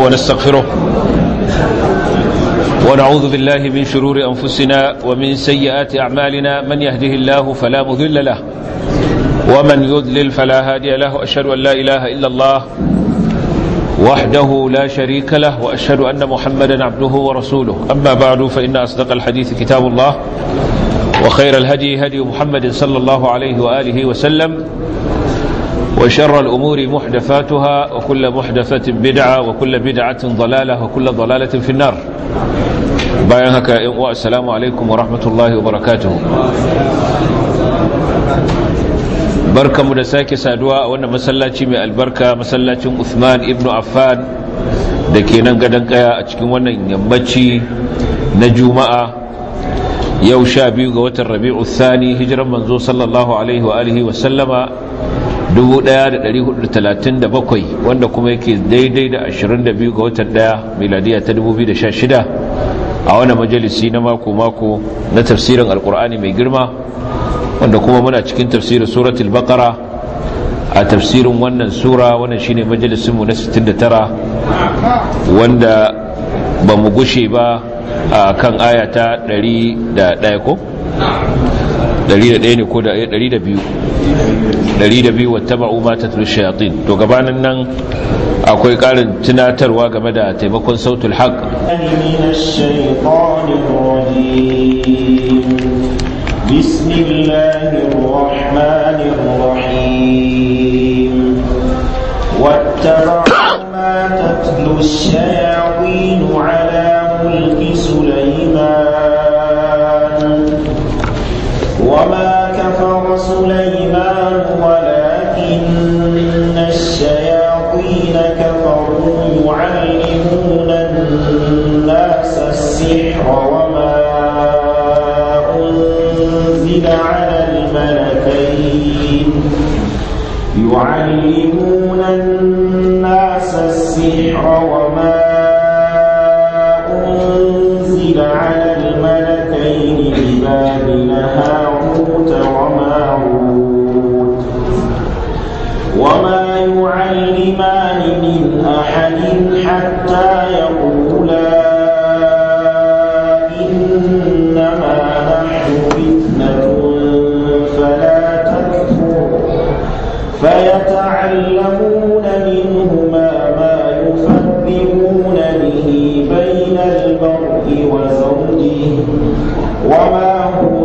ونستغفره ونعوذ بالله من شرور أنفسنا ومن سيئات أعمالنا من يهده الله فلا مذل له ومن يذلل فلا هادي له أشهد أن لا إله إلا الله وحده لا شريك له وأشهد أن محمدا عبده ورسوله أما بعد فإن أصدق الحديث كتاب الله وخير الهدي هدي محمد صلى الله عليه وآله وسلم وشر الأمور محدثاتها وكل محدثة بدعة وكل بدعة ضلالة وكل ضلالة في النار bayan haka yan uwa assalamu alaikum wa rahmatullahi wa barakatuhu barkamu da sake saduwa a wannan masallaci mai albarka masallacin Uthman ibn Affan da ke nan gadon kaya a cikin wannan yammaci na juma'a yau sha biyu ga watan rabi'u thani hijiran manzo sallallahu alaihi wa alihi wa sallama 1437 wanda kuma yake daidai da 22 ga watan daya miladiya ta 2016 a wani majalisi na mako-mako na tafsirin alkur'ani mai girma wanda kuma muna cikin tafsirin suratul baqara a tafsirin wannan sura wannan shine majalisinmu na 69 wanda ba mu gushe ba a kan ayata 101 ko? 101 ne ko da 102 102 wattaba'u ma tatlu shayatin to gabanin nan akwai karin tunatarwa game da taimakon sautul haq بسم الله الرحمن الرحيم واتبعوا ما تتلو الشياطين على ملك سليمان وما كفر سليمان ولكن الشياطين كفروا يعلمون الناس السحر وما أنزل على الملكين يعلمون الناس السحر وما أنزل على الملكين ببابل هاروت وماروت وما يعلمان من أحد حتى يقولا إنما نحن فتنة فلا تكفر فيتعلمون منهما ما يفرقون به بين المرء وزوجه وما هم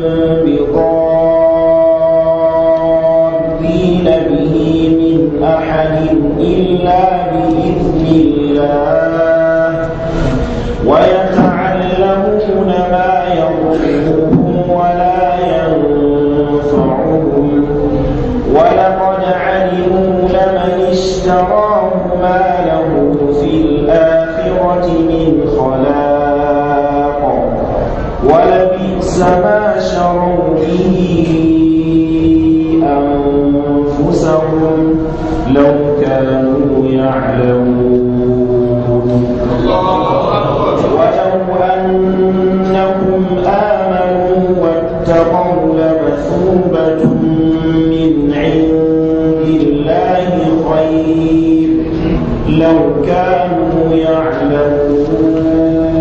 بضارين به من أحد إلا بإذن الله ويتعلمون ما يضرهم ولا ينفعهم ولقد علموا لمن اشتراه ما له في الآخرة من خلاق ولبئس ما شروا به أنفسهم لو كانوا يعلمون ولو أنهم آمنوا واتقوا لمثوبة من عند الله خير لو كانوا يعلمون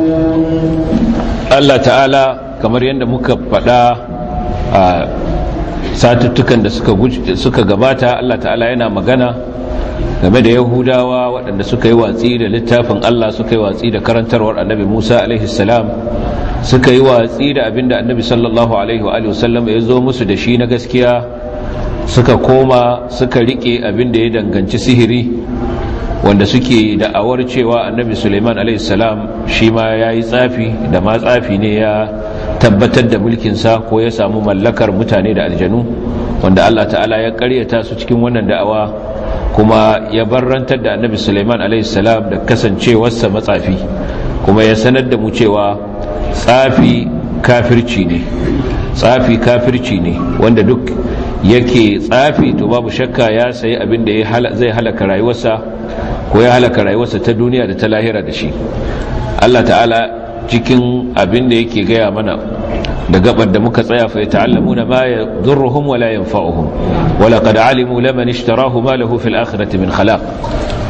Allah ta'ala kamar yadda muka faɗa a satuttukan da suka gabata Allah ta'ala yana magana game da yahudawa waɗanda suka yi watsi da littafin Allah suka yi watsi da karantarwar annabi Musa alaihissalam suka yi watsi da abinda annabi sallallahu alaihi wa sallam ya zo musu da shi na gaskiya suka koma suka rike abinda ya danganci sihiri wanda suke da'awar cewa annabi suleiman alaihissalam shi ma ya yi tsafi da ma tsafi ne ya tabbatar da mulkinsa ko ya samu mallakar mutane da aljanu wanda allah ta'ala ya karyata su cikin wannan da'awa kuma ya barrantar da annabi suleiman alaihissalam da kasancewarsa matsafi kuma ya sanar da mu cewa tsafi kafirci ne tsafi kafirci ne wanda duk yake tsafi to babu shakka ya sayi abin da zai halaka rayuwarsa ko ya halaka rayuwarsa ta duniya da ta lahira da shi Allah ta'ala cikin abin da yake gaya mana da gabar da muka tsaya fa ta'allamuna ma yadurruhum wa la yanfa'uhum wa laqad alimu laman ishtarahu ma lahu fil akhirati min khalaq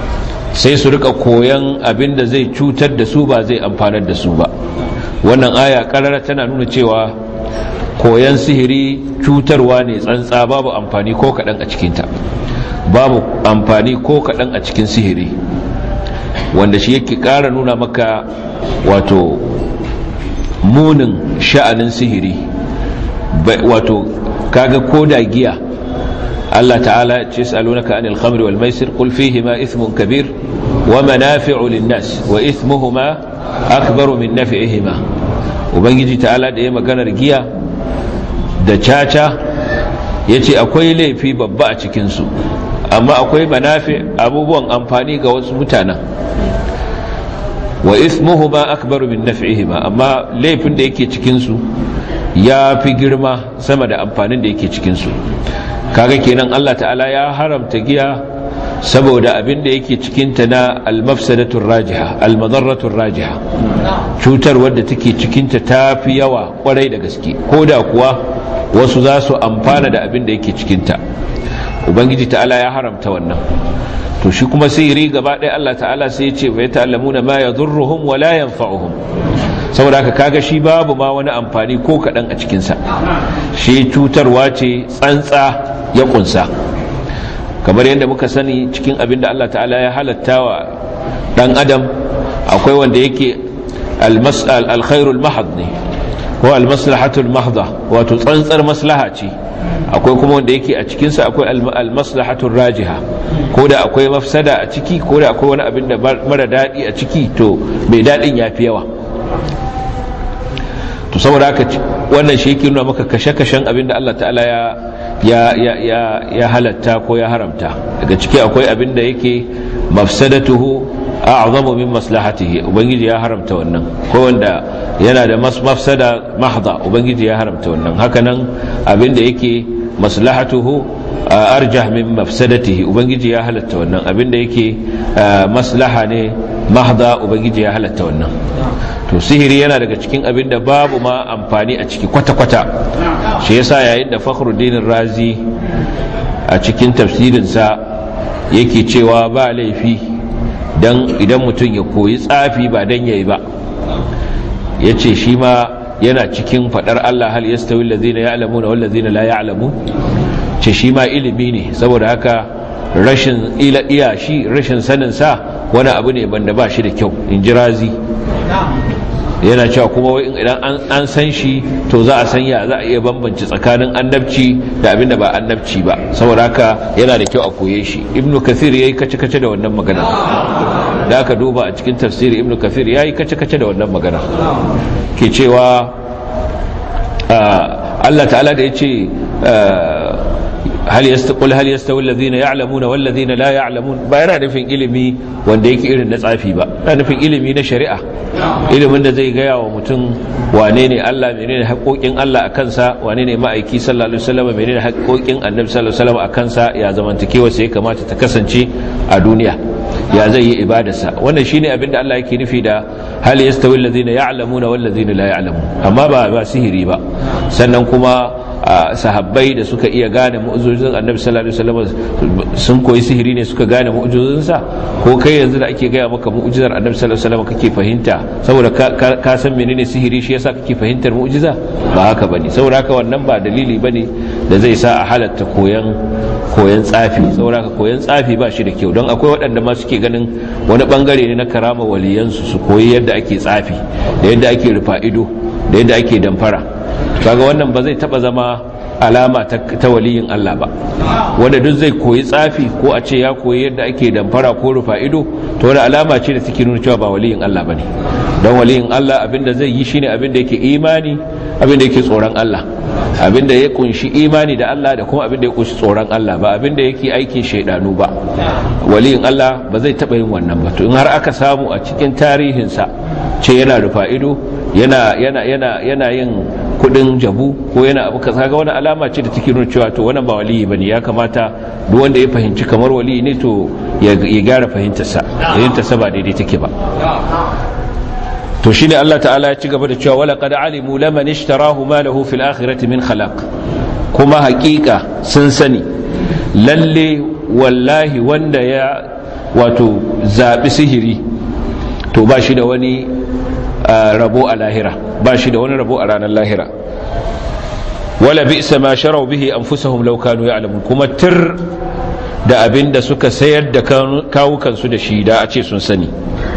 sai su rika koyan abin da zai cutar da su ba zai amfanar da su ba wannan aya karara tana nuna cewa koyan sihiri cutarwa ne tsantsa babu amfani ko kaɗan a cikinta babu amfani ko kaɗan a cikin sihiri wanda shi yake ƙara nuna maka wato munin sha'anin sihiri wato kaga koda giya Allah ta'ala ce salunaka anil khamri wal maisir qul fihi ma ithmun kabir wa manafi'u lin-nas wa ithmuhuma akbaru min naf'ihima ubangiji ta'ala da ya maganar giya da caca yace akwai laifi babba a cikin su amma akwai manafi abubuwan amfani ga wasu mutanen wa ismuhuma akbaru min naf'ihima amma laifin da yake cikin su ya fi girma sama da amfanin da yake cikin su kaga kenan Allah ta'ala ya haramta giya saboda abin da yake cikin ta na al-mafsadatur rajiha al-madarratur rajiha cutar wadda take cikin ta tafi yawa kwarai da gaske koda kuwa wasu za su amfana da abin da yake cikin ta ubangiji ta'ala ya haramta wannan to shi kuma sihiri gaba ɗaya Allah ta'ala sai ya ce bai ta'allamuna ma yadurruhum wa la yanfa'uhum saboda haka kaga shi babu ma wani amfani ko kaɗan a cikinsa shi cutarwa ce tsantsa ya kunsa kamar yadda muka sani cikin abin da Allah ta'ala ya halatta wa ɗan adam akwai wanda yake alkhairul mahad ne ko almaslahatul mahda wato tsantsar maslaha ce akwai kuma wanda yake a cikinsa akwai almaslahatul rajiha ko da akwai mafsada a ciki ko da akwai wani abin da mara daɗi a ciki to mai daɗin ya fi yawa to saboda haka wannan shi yake nuna maka kashe-kashen abin da Allah ta'ala ya ya ya ya ya halatta ko ya haramta daga ciki akwai abin da yake mafsadatuhu a'zamu min maslahatihi ubangiji ya haramta wannan ko wanda yana da mafsada mahdha ubangiji ya haramta wannan hakanan abin da yake maslahatuhu arjah min mafsadatihi ubangiji ya halatta wannan abin da yake maslaha ne mahdha ubangiji ya halatta wannan to sihiri yana daga cikin abin da babu ma amfani a ciki kwata-kwata shi yasa yayin da fakhruddin razi a cikin tafsirinsa yake cewa ba laifi dan idan mutum ya koyi tsafi ba dan yayi ba yace shi ma yana cikin fadar Allah hal yastawi allazina ya'lamuna wal ladzina la ya'lamun ce shi ma ilimi ne saboda haka rashin ila iya shi rashin sanin sa wani abu ne banda ba shi da kyau in ji razi yana cewa kuma idan an san shi to za a san ya za a iya bambanci tsakanin annabci da abinda ba annabci ba saboda haka yana da kyau a koye shi ibnu kathir yayi kace-kace da wannan magana da aka duba a cikin tafsiri ibnu kathir yayi kace-kace da wannan magana ke cewa Allah ta'ala da yace hal yastaqul hal yastawi alladhina ya'lamuna wal ladhina la ya'lamun ba yana nufin ilimi wanda yake irin na tsafi ba yana nufin ilimi na shari'a ilimin da zai gaya wa mutum wane ne Allah menene haƙoƙin Allah a kansa wane ne ma'aiki sallallahu alaihi wasallam menene haƙoƙin annabi sallallahu alaihi wasallam a kansa ya zamantakewa sai ya kamata ta kasance a duniya ya zai yi ibadarsa wannan shine abin da Allah yake nufi da hal yastawi alladhina ya'lamuna wal ladhina la ya'lamun amma ba ba sihiri ba sannan kuma sahabbai da suka iya gane mu'ujizin annabi sallallahu alaihi wasallam sun koyi sihiri ne suka gane mu'ujizinsa ko kai yanzu da ake gaya maka mu'ujizar annabi sallallahu alaihi wasallam kake fahimta saboda ka san menene sihiri shi yasa kake fahimtar mu'ujiza ba haka bane saboda haka wannan ba dalili bane da zai sa a halatta koyan koyan tsafi saboda haka koyan tsafi ba shi da kyau don akwai waɗanda ma suke ganin wani bangare ne na karama waliyansu su koyi yadda ake tsafi da yadda ake rufa ido da yadda ake damfara kaga wannan ba zai taba zama alama ta waliyin Allah ba wanda duk zai koyi tsafi ko a ce ya koyi yadda ake damfara ko rufa ido to wani alama ce da take nuna cewa ba waliyin Allah bane don waliyin Allah abinda zai yi shine abinda yake imani abinda yake tsoron Allah abinda ya kunshi imani da Allah da kuma abinda ya kunshi tsoron Allah ba abinda yake aikin shaidanu ba waliyin Allah ba zai taba yin wannan ba to in har aka samu a cikin tarihinsa ce yana rufa ido yana yana yana yana yin kudin jabu ko yana abu kaza ga wani alama ce da take nuna cewa to wannan ba waliyi bane ya kamata duk wanda ya fahimci kamar waliyi ne to ya gyara fahimtarsa fahimtarsa ba daidai take ba to shine Allah ta'ala ya ci gaba da cewa wala qad alimu laman ishtarahu ma lahu fil akhirati min khalaq kuma hakika sun sani lalle wallahi wanda ya wato zaɓi sihiri to ba shi da wani rabo a lahira ba shi da wani rabo a ranar lahira wala bi'sa ma sharau bihi anfusahum law kanu ya'lamun kuma tir da abin da suka sayar da kawukansu da shi da a ce sun sani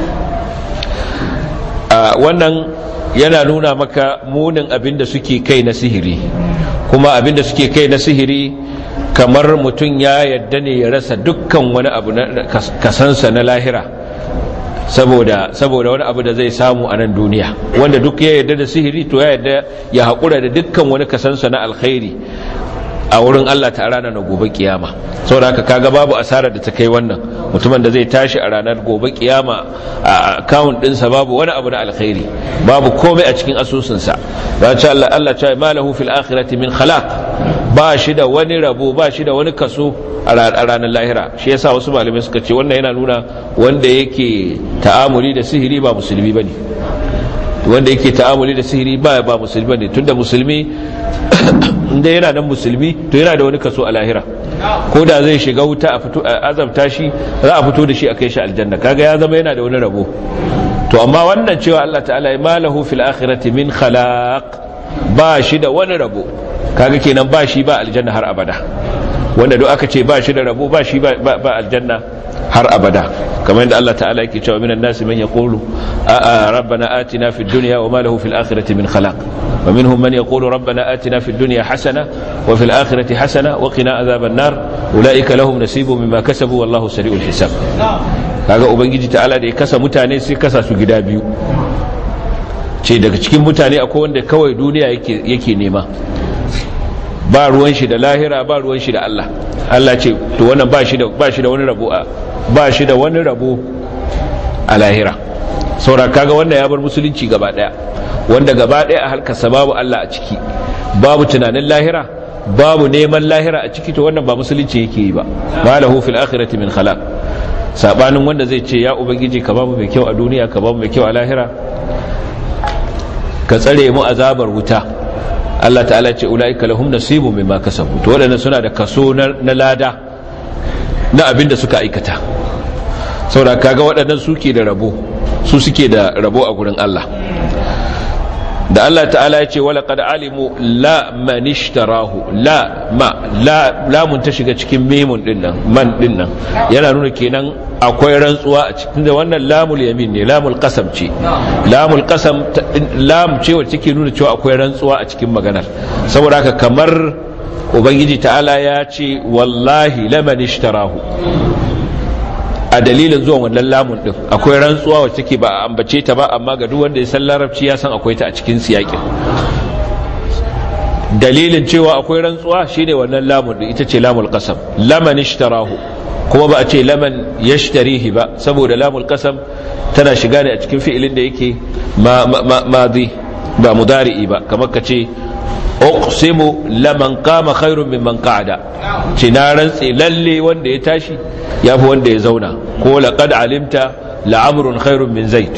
wannan yana nuna maka munin abin da suke kai na sihiri kuma abin da suke kai na sihiri kamar mutum ya yadda ne ya rasa dukkan wani abu na kasansa na lahira saboda saboda wani abu da zai samu a nan duniya wanda duk ya yadda da sihiri to ya yadda ya haƙura da dukkan wani kasansa na alkhairi a wurin Allah ta rana na gobe kiyama saboda haka kaga babu asarar da ta kai wannan mutumin da zai tashi a ranar gobe kiyama a account dinsa babu wani abu na alkhairi babu komai a cikin asusunsa ba ce Allah Allah ce malahu fil akhirati min khalaq ba shi da wani rabo ba shi da wani kaso a ranar lahira shi yasa wasu malamai suka ce wannan yana nuna wanda yake ta'amuli da sihiri ba musulmi bane wanda yake ta'amuli da sihiri ba ba musulmi bane tunda musulmi inda yana nan musulmi to yana da wani kaso a lahira ko da zai shiga wuta a fito a azabta shi za a fito da shi a kai shi aljanna kaga ya zama yana da wani rabo to amma wannan cewa Allah ta'ala ya malahu fil akhirati min khalaq ba shi da wani rabo kaga kenan ba shi ba aljanna har abada wanda duk aka ce ba shi da rabo ba shi ba aljanna har abada kamar yadda Allah ta'ala yake cewa minan nasi man yaqulu a rabbana atina fid dunya wa ma lahu fil akhirati min khalaq wa minhum man yaqulu rabbana atina fid dunya hasana wa fil akhirati hasana wa qina adhaban nar ulaika lahum nasibun mimma kasabu wallahu sari'ul hisab kaga ubangiji ta'ala da ya kasa mutane sai kasa su gida biyu ce daga cikin mutane akwai wanda kawai duniya yake yake nema ba ruwan shi da lahira ba ruwan shi da Allah Allah ce to wannan ba shi da ba shi da wani rabo a ba shi da wani rabo a lahira saura kaga wanda ya bar musulunci gaba daya wanda gaba daya a halkarsa babu Allah a ciki babu tunanin lahira babu neman lahira a ciki to wannan ba musulunci yake yi ba ma lahu fil akhirati min khalaq sabanin wanda zai ce ya ubangiji ka babu mai kyau a duniya ka babu mai kyau a lahira ka tsare mu azabar wuta Allah ta'ala ce ula'ika lahum nasibun mimma kasabu to wadannan suna da kaso na lada na abin da suka aikata saboda kaga waɗannan suke da rabo su suke da rabo a gurin Allah da Allah ta'ala ya ce wala qad alimu la man ishtarahu la ma la lamun ta shiga cikin memun din nan man din nan yana nuna kenan akwai rantsuwa a cikin da wannan lamul yamin ne lamul qasam ce lamul qasam lam ce wacce take nuna cewa akwai rantsuwa a cikin maganar saboda haka kamar ubangiji ta'ala ya ce wallahi laman ishtarahu a dalilin zuwan wannan lamun din akwai rantsuwa wacce take ba a ambace ta ba amma ga duk wanda ya san larabci ya san akwai ta a cikin siyakin dalilin cewa akwai rantsuwa shine wannan lamun din ita ce lamul qasam laman ishtarahu kuma ba a ce laman yashtarihi ba saboda lamul qasam tana shiga ne a cikin fi'ilin da yake madi ba mudari'i ba kamar ka ce uqsimu laman qama khairun mimman qa'ada ce na rantsi lalle wanda ya tashi yafi wanda ya zauna ko laqad alimta la'amrun khairun min zaid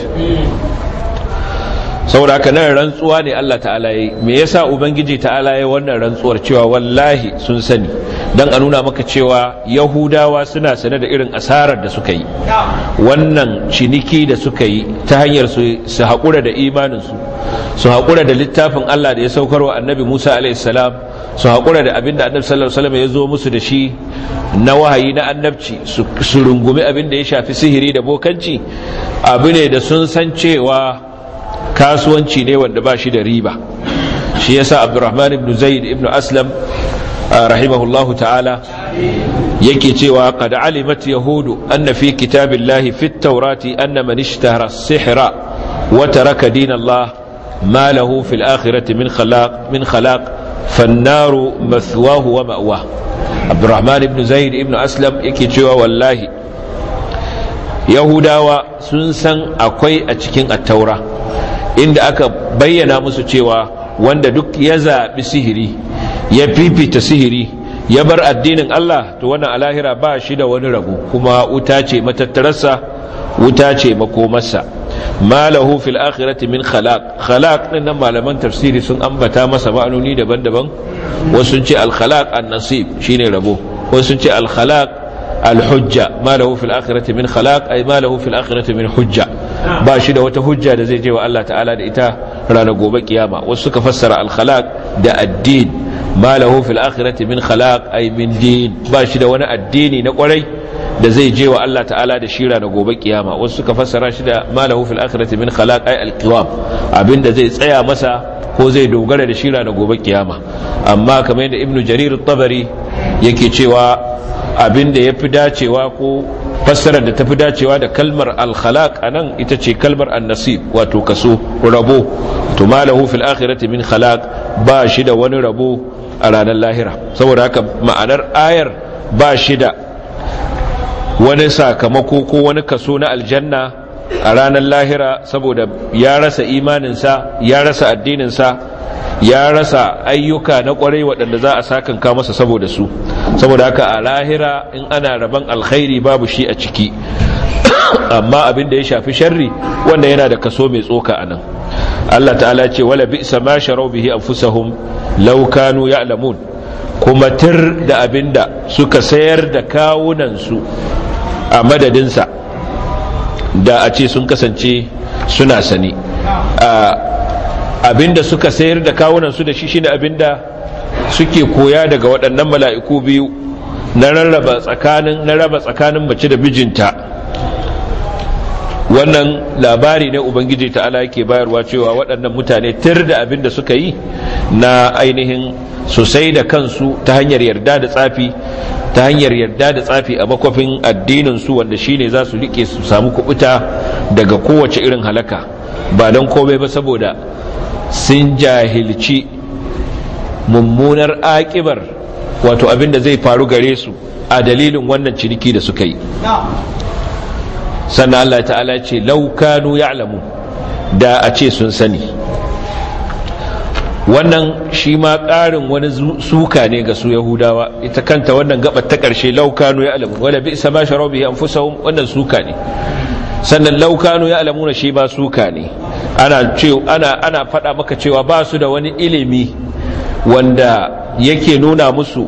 saboda haka nan rantsuwa ne Allah ta'ala yi me yasa ubangiji ta'ala yi wannan rantsuwar cewa wallahi sun sani dan a nuna maka cewa yahudawa suna sane da irin asarar da suka yi wannan ciniki da suka yi ta hanyar su su haƙura da imaninsu su haƙura da littafin Allah da ya saukarwa annabi Musa alaihi salam su haƙura da abin da annabi sallallahu alaihi wasallam ya zo musu da shi na wahayi na annabci su rungumi abin da ya shafi sihiri da bokanci abu ne da sun san cewa kasuwanci ne wanda ba shi da riba shi yasa abdurrahman ibn zaid ibn aslam rahimahullahu ta'ala yake cewa qad alimat yahudu anna fi kitabillahi fit tawrati anna man ishtahara as-sihra wa taraka din Allah ma lahu fil akhirati min khalaq min khalaq fan-naru mathwahu wa ma'wa abdurrahman ibn zaid ibn aslam yake cewa wallahi yahudawa sun san akwai a cikin at-taura inda aka bayyana musu cewa wanda duk ya zaɓi sihiri ya fifita sihiri ya bar addinin Allah to wannan alahira ba shi da wani rabu kuma wuta ce matattararsa wuta ce makomarsa malahu fil akhirati min khalaq khalaq din nan malaman tafsiri sun ambata masa ma'anoni daban-daban wasu sun ce al khalaq an nasib shine rabo wasu sun ce al khalaq alhujja ma lahu fil akhirati min khalaq ay ma lahu fil akhirati min hujja ba shi da wata hujja da zai je wa Allah ta'ala da ita ranar gobe kiyama wasu suka fassara al khalaq da addin ma lahu fil akhirati min khalaq ay min din ba shi da wani addini na kwarai da zai je wa Allah ta'ala da shira na gobe kiyama wasu suka fassara shi da malahu fil akhirati min khalaq ay alqiwam abinda zai tsaya masa ko zai dogara da shira na gobe kiyama amma kamar yadda ibnu jarir at-tabari yake cewa abinda yafi dacewa ko fassarar da tafi dacewa da kalmar al-khalaq anan ita ce kalmar an-nasib wato kaso rabo to malahu fil akhirati min khalaq ba shi da wani rabo a ranar lahira saboda haka ma'anar ayar ba shi da wani sakamako ko wani kaso na aljanna a ranar lahira saboda ya rasa imaninsa ya rasa addininsa ya rasa ayyuka na kwarai waɗanda za a sakanka masa saboda su saboda haka a lahira in ana rabon alkhairi babu shi a ciki amma abin da ya shafi sharri wanda yana da kaso mai tsoka a nan Allah ta'ala ce wala bi'sa ma sharau bihi anfusahum law kanu ya'lamun kuma tir da abinda suka sayar da kawunansu a madadinsa da a ce sun kasance suna sani abinda suka sayar da kawunansu da shi shine abinda suke koya daga waɗannan mala'iku biyu na rarraba tsakanin na raba tsakanin mace da mijinta wannan labari ne ubangiji ta'ala yake bayarwa cewa waɗannan mutane tir da abinda suka yi na ainihin sosai da kansu ta hanyar yarda da tsafi ta hanyar yarda da tsafi a makwafin addinin su wanda shine za su rike su samu kubuta daga kowace irin halaka ba don komai ba saboda sun jahilci mummunar akibar wato abin da zai faru gare su a dalilin wannan ciniki da suka yi sannan Allah ta'ala ce laukanu ya'lamu da a ce sun sani wannan shi ma ƙarin wani suka ne ga su yahudawa ita kanta wannan gabar ta ƙarshe laukanu ya alamu wala bi isa ma sharau bihi anfusahum wannan suka ne sannan laukanu ya alamu na shi ba suka ne ana ce ana ana faɗa maka cewa ba su da wani ilimi wanda yake nuna musu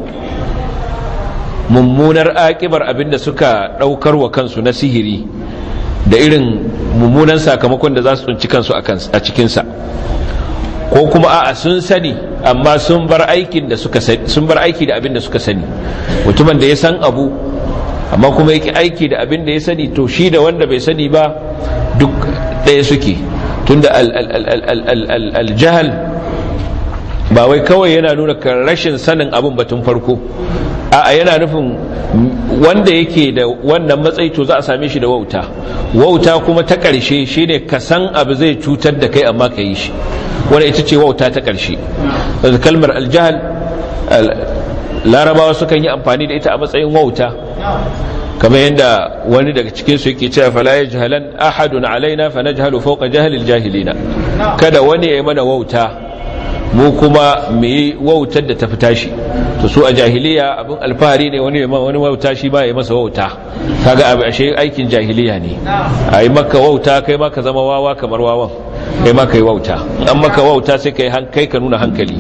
mummunar akibar abinda suka ɗaukar wa kansu na sihiri da irin mummunan sakamakon da za su tsunci kansu a cikinsa ko kuma a'a sun sani amma sun bar aikin da suka sun bar aiki da abin da suka sani mutumin da ya san abu amma kuma yake aiki da abin da ya sani to shi da wanda bai sani ba duk ɗaya suke tunda al-jahal ba wai kawai yana nuna rashin sanin abin batun farko a yana nufin wanda yake da wannan matsayi to za a same shi da wauta wauta kuma ta ƙarshe shine ka san abu zai cutar da kai amma ka yi shi wadda ita ce wauta ta ƙarshe kalmar aljahal larabawa sukan yi amfani da ita a matsayin wauta kamar yadda wani daga cikinsu yake cewa fala ya jahalan ahadun alaina fa najhalu fawqa jahalil jahilina kada wani ya yi mana wauta mu kuma mu yi wautar da ta fita shi to su a jahiliya abin alfahari ne wani wani wauta shi ba ya masa wauta kaga abu ashe aikin jahiliya ne a yi maka wauta kai maka zama wawa kamar wawan kai maka yi wauta an maka wauta sai kai kai ka nuna hankali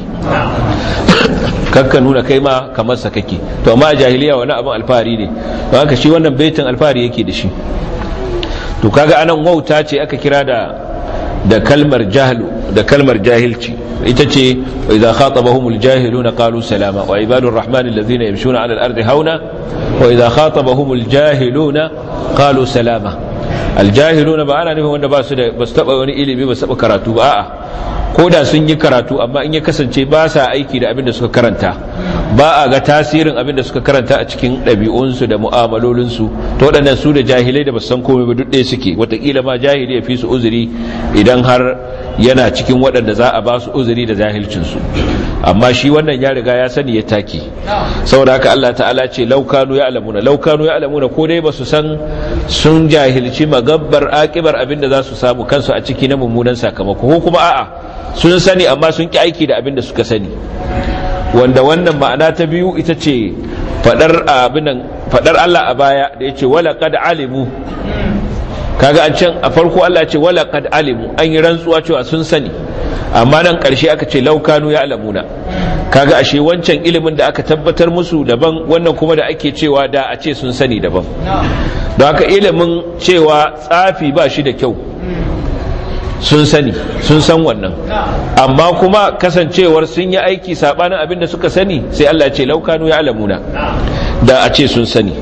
kakka nuna kai ma kamar sa kake to amma a jahiliya wani abin alfahari ne don haka shi wannan baitin alfahari yake da shi to kaga anan wauta ce aka kira da da kalmar jahlu da kalmar jahilci ita ce idza khatabahumul jahiluna qalu salama wa ibadur rahmani alladhina yamshuna 'ala al-ardi hauna wa idza khatabahumul jahiluna qalu salama aljahiluna ba ana nufin wanda ba su da ba su taba wani ilimi ba su taba karatu ba a'a ko da sun yi karatu amma in ya kasance ba sa aiki da abin da suka karanta ba a ga tasirin abin da suka karanta a cikin ɗabi'unsu da mu'amalolinsu to waɗannan su da jahilai da ba san komai ba duk ɗaya suke wataƙila ma jahili ya fi su uzuri idan har yana cikin waɗanda za a ba su uzuri da jahilcinsu amma shi wannan ya riga ya sani ya take saboda haka Allah ta'ala ce laukanu ya alamuna laukanu ya alamuna ko dai ba su san sun jahilci magabbar akibar abin da za su samu kansu a ciki na mummunan sakamako ko kuma a'a sun sani amma sun ki aiki da abin da suka sani wanda wannan ma'ana ta biyu ita ce fadar abinan fadar Allah a baya da yace wala qad alimu kaga an can a farko Allah ya ce wala qad alimu an yi rantsuwa cewa sun sani amma nan karshe aka ce laukanu ya alamuna kaga ashe wancan ilimin da aka tabbatar musu daban wannan kuma da ake cewa da a ce sun sani daban don haka ilimin cewa tsafi ba shi da kyau sun sani sun san wannan amma kuma kasancewar sun yi aiki sabanin abin da suka sani sai Allah ce laukanu ya alamuna da a ce sun sani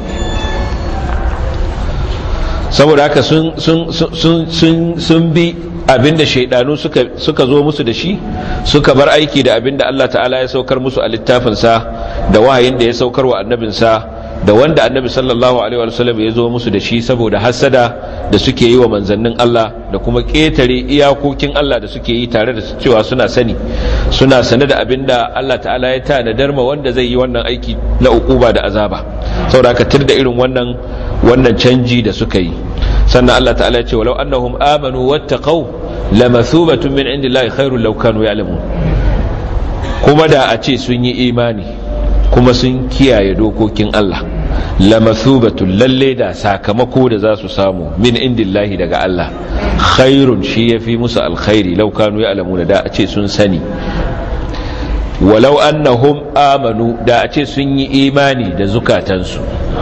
saboda haka sun bi abin da shaidanu suka zo musu da shi suka bar aiki da abin da Allah ta'ala ya saukar musu a littafinsa da wahayin da ya saukar wa annabinsa da wanda annabi sallallahu alaihi wa sallam ya zo musu da shi saboda hasada da suke yi wa manzannin Allah da kuma ketare iyakokin Allah da suke yi tare da cewa suna sani suna sane da abinda Allah ta'ala ya tanadar ma wanda zai yi wannan aiki na ukuba da azaba saboda haka tir da irin wannan wannan canji da suka yi sannan Allah ta'ala ya ce walau annahum amanu wattaqau lamathubatun min indillahi khairul law kanu ya'lamun kuma da a ce sun yi imani kuma sun kiyaye dokokin Allah lamathubatun lalle da sakamako da za su samu min indillahi daga Allah khairun shi yafi musu alkhairi law kanu ya'lamun da a ce sun sani walau annahum amanu da a ce sun yi imani da zukatansu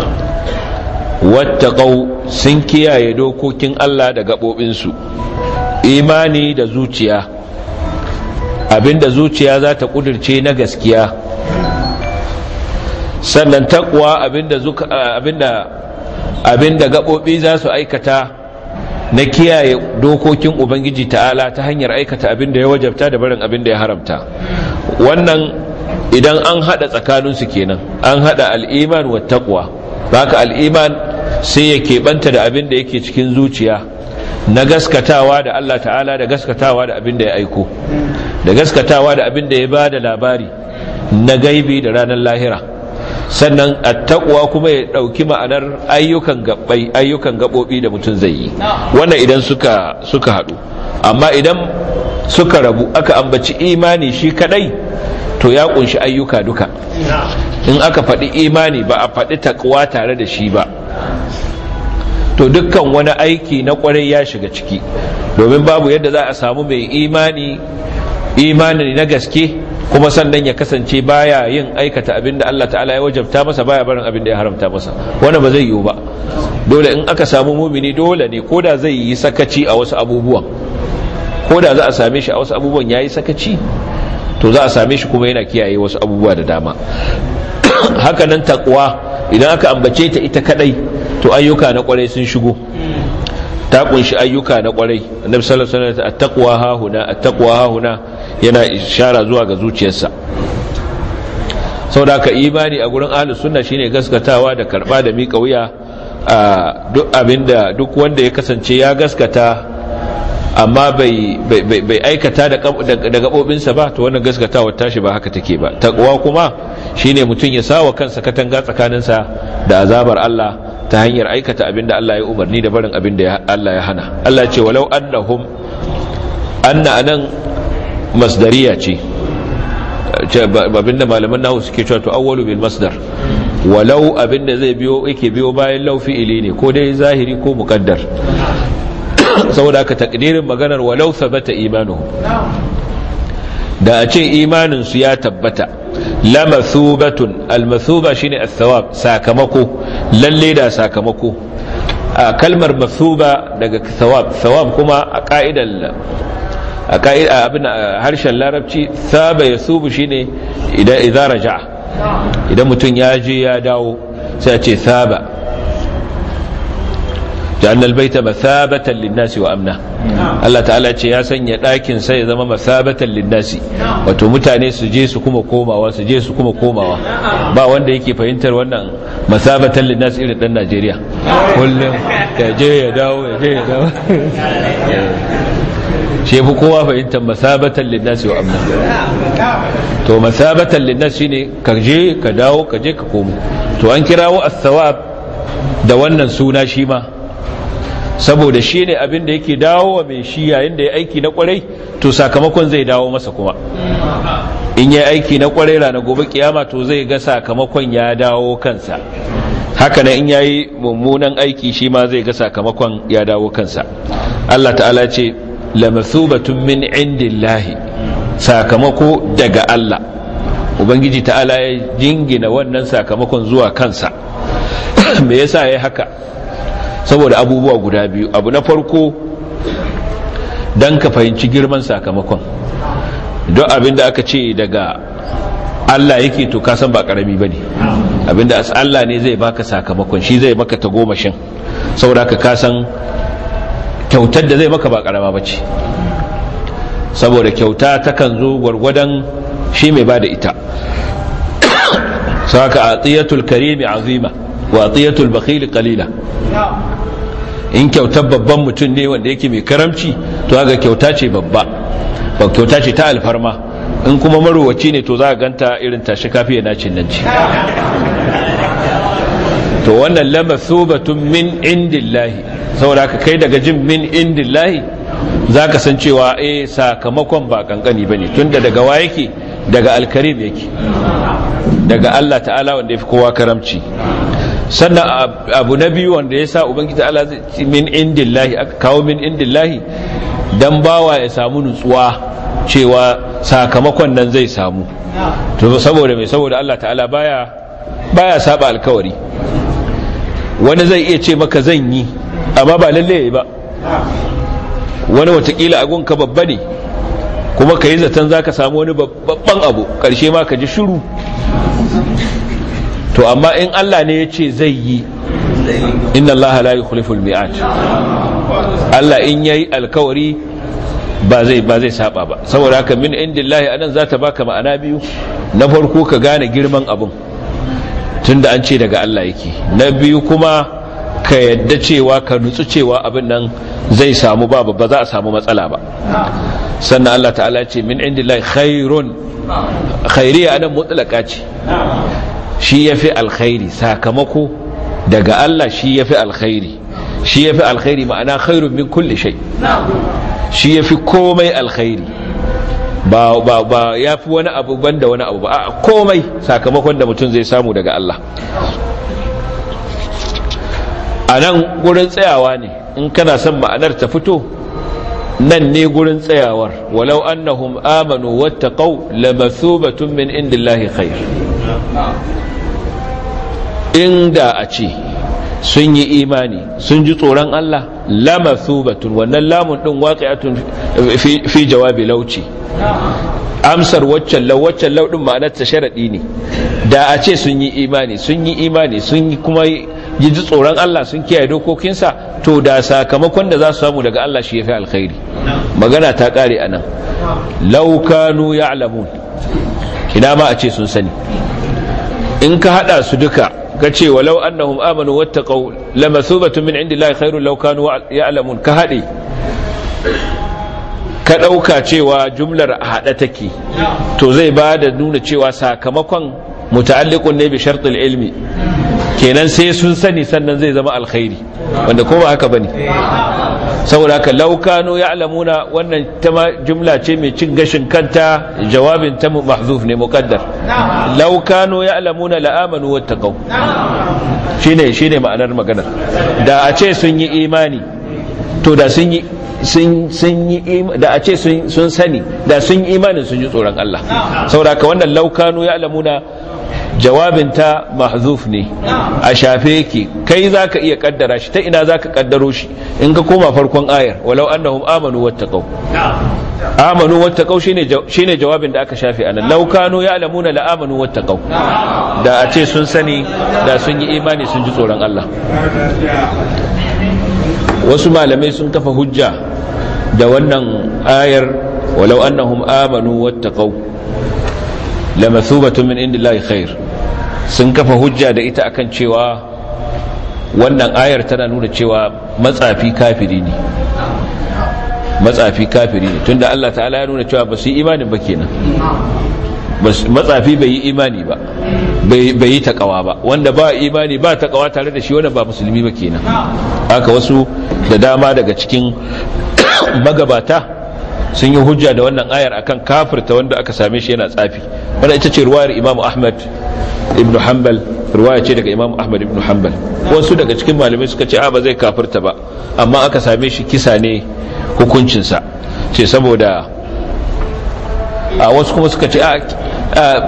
wattaqau sun kiyaye dokokin Allah da gabobinsu imani da zuciya abinda zuciya za ta kudirce na gaskiya sannan takwa abinda zuka abinda abinda gabobi za su aikata na kiyaye dokokin ubangiji ta'ala ta hanyar aikata abinda ya wajabta da barin abinda ya haramta wannan idan an hada tsakaninsu kenan an hada al'iman wa taqwa haka al'iman sai ya keɓanta da abin da yake cikin zuciya na gaskatawa da Allah ta'ala da gaskatawa da abin da ya aiko da gaskatawa da abin da ya ba da labari na gaibi da ranar lahira sannan attaqwa kuma ya ɗauki ma'anar ayyukan gabbai ayyukan gabobi da mutum zai yi wannan idan suka suka haɗu amma idan suka rabu aka ambaci imani shi kadai to ya kunshi ayyuka duka in aka faɗi imani ba a faɗi takwa tare da shi ba to dukkan wani aiki na kwarai ya shiga ciki domin babu yadda za a samu mai imani imani na gaske kuma sannan ya kasance baya yin aikata abin da Allah ta'ala ya wajabta masa baya barin abin da ya haramta masa wanda ba zai yiwu ba dole in aka samu mumini dole ne ko da zai yi sakaci a wasu abubuwan ko da za a same shi a wasu abubuwan ya yi sakaci to za a same shi kuma yana kiyaye wasu abubuwa da dama hakanan takwa idan aka ambace ta ita kadai to ayyuka na kwarai sun shigo ta kunshi ayyuka na kwarai annabi sallallahu alaihi wasallam at-taqwa ha huna at-taqwa ha huna yana ishara zuwa ga zuciyarsa saboda ka imani a gurin ahlus sunna shine gaskatawa da karba da mika wuya a duk abinda duk wanda ya kasance ya gaskata amma bai aikata da gabobinsa ba to wannan gaskatawar tashi ba haka take ba takwa kuma shine mutum ya sawa kansa katanga tsakaninsa da azabar Allah ta hanyar aikata abinda Allah ya umarni da barin abinda Allah ya hana Allah ce walau annahum anna anan masdariya ce abinda malaman nahu suke cewa to awwalu bil masdar walau abinda zai biyo yake biyo bayan lau fi'ili ne ko dai zahiri ko muqaddar saboda haka takdirin maganar walau sabata imanuhum da a ce imanin su ya tabbata lamathubatun almathuba shine as-thawab sakamako lalle da sakamako a kalmar mathuba daga thawab thawab kuma a ka'idar a ka'ida abin harshen larabci thaba yasubu shine idan idza raja'a idan mutum ya je ya dawo sai a ce thaba جعلنا البيت مثابة للناس وأمنا الله تعالى ya sanya ɗakin sai ya zama masabatan linnasi wato mutane su je su kuma komawa su je su kuma komawa ba wanda yake fahimtar wannan masabatan linnasi irin dan Najeriya kullum ya je ya dawo ya je ya dawo shi fi kowa fahimtar masabatan linnasi wa amna to masabatan linnasi shine ka je ka dawo ka je ka komo to an kirawo as-sawab da wannan suna shi ma saboda shi ne abin da yake dawo wa mai shi yayin da ya aiki na kwarai to sakamakon zai dawo masa kuma in ya aiki na kwarai rana gobe kiyama to zai ga sakamakon ya dawo kansa haka nan in ya yi mummunan aiki shi ma zai ga sakamakon ya dawo kansa Allah ta'ala ce lamathubatun min indillahi sakamako daga Allah ubangiji ta'ala ya jingina wannan sakamakon zuwa kansa me yasa ya haka saboda abubuwa guda biyu abu na farko don ka fahimci girman sakamakon don abinda aka ce daga Allah yake to kasan ba karami ba ne abinda Allah ne zai baka sakamakon shi zai maka tagomashin saboda ka kasan kyautar da zai maka ba karama ba ce saboda kyauta takan zo gwargwadon shi mai ba da ita saka a tsiyatul karimi azima wa tsiyatul bakhili qalila in kyautar babban mutum ne wanda yake mai karamci to ga kyauta ce babba ba kyauta ce ta alfarma in kuma marowaci ne to za a ganta irin tashi kafiya nacin nan ce to wannan lama batun min indillahi saboda ka kai daga jin min indillahi za ka san cewa eh sakamakon ba kankani ba ne tunda daga wa yake daga alkarim yake daga Allah ta'ala wanda ya fi kowa karamci sannan abu na biyu wanda ya sa ubangiji ta'ala min indillahi aka kawo min indillahi dan bawa ya samu nutsuwa cewa sakamakon nan zai samu to saboda mai saboda Allah ta'ala baya baya saba alkawari wani zai iya ce maka zan yi amma ba lalle ba wani watakila agunka babba ne kuma ka yi zaton za ka samu wani babban abu ƙarshe ma ka ji shuru to amma in Allah ne ya ce zai yi inna Allah la yukhliful mi'at Allah in yayi alkawari ba zai ba zai saba ba saboda haka min indillahi anan za ta baka ma'ana biyu na farko ka gane girman abun tunda an ce daga Allah yake na biyu kuma ka yadda cewa ka nutsu cewa abin nan zai samu ba ba za a samu matsala ba sannan Allah ta'ala ce min indillahi khairun khairiya anan mutlaka ce shi yafi alkhairi sakamako daga Allah shi yafi alkhairi shi yafi alkhairi ma'ana khairun min kulli shay shi yafi komai alkhairi ba ba ba yafi wani abu banda wani abu ba a komai sakamakon da mutum zai samu daga Allah a nan gurin tsayawa ne in kana son ma'anar ta fito nan ne gurin tsayawar walau annahum amanu wattaqau lamathubatun min indillahi khair inda a ce sun yi imani sun ji tsoron Allah lamathubatun wannan lamun din waqi'atun fi jawabi lauci amsar waccan lau waccan lau din ma'anar ta sharadi ne da a ce sun yi imani sun yi imani sun yi kuma yi ji tsoron Allah sun kiyaye dokokinsa to da sakamakon da za su samu daga Allah shi ya fi alkhairi magana ta kare a nan laukanu ya alamun ina ma a ce sun sani in ka hada su duka ka ce walau annahum amanu wattaqaw lamathubatun min indillahi khairul law kanu ya'lamun ka hade ka dauka cewa jumlar hada take to zai ba da nuna cewa sakamakon muta'alliqun ne bi shartil ilmi kenan sai sun sani sannan zai zama alkhairi wanda ko ba haka bane saboda haka laukano ya alamuna wannan ta jumla ce mai cin gashin kanta jawabin ta mahzuf ne muqaddar laukano ya alamuna la'amanu wattaqau shine shine ma'anar maganar da a ce sun yi imani to da sun yi sun yi da a ce sun sani da sun yi imanin sun yi tsoron Allah saboda haka wannan laukano ya alamuna jawabinta mahzuf ne a shafe yake kai zaka iya kaddara shi ta ina zaka kaddaro shi in ka koma farkon ayar walau annahum amanu wattaqau amanu wattaqau shine shine jawabin da aka shafe anan law kanu ya'lamuna la amanu wattaqau da a ce sun sani da sun yi imani sun ji tsoron Allah wasu malamai sun kafa hujja da wannan ayar walau annahum amanu wattaqau lamathubatun min indillahi khair sun kafa hujja da ita akan cewa wannan ayar tana nuna cewa matsafi kafiri ne matsafi kafiri ne tunda Allah ta'ala ya nuna cewa ba su yi imanin ba kenan matsafi bai yi imani ba bai yi takawa ba wanda ba imani ba takawa tare da shi wanda ba musulmi ba kenan haka wasu da dama daga cikin magabata sun yi hujja da wannan ayar akan kafirta wanda aka same shi yana tsafi wanda ita ce ruwayar Imam Ahmad ibn Hanbal ruwaya ce daga Imam Ahmad ibn Hanbal wasu daga cikin malamai suka ce a ba zai kafirta ba amma aka same shi kisa ne hukuncinsa ce saboda a wasu kuma suka ce a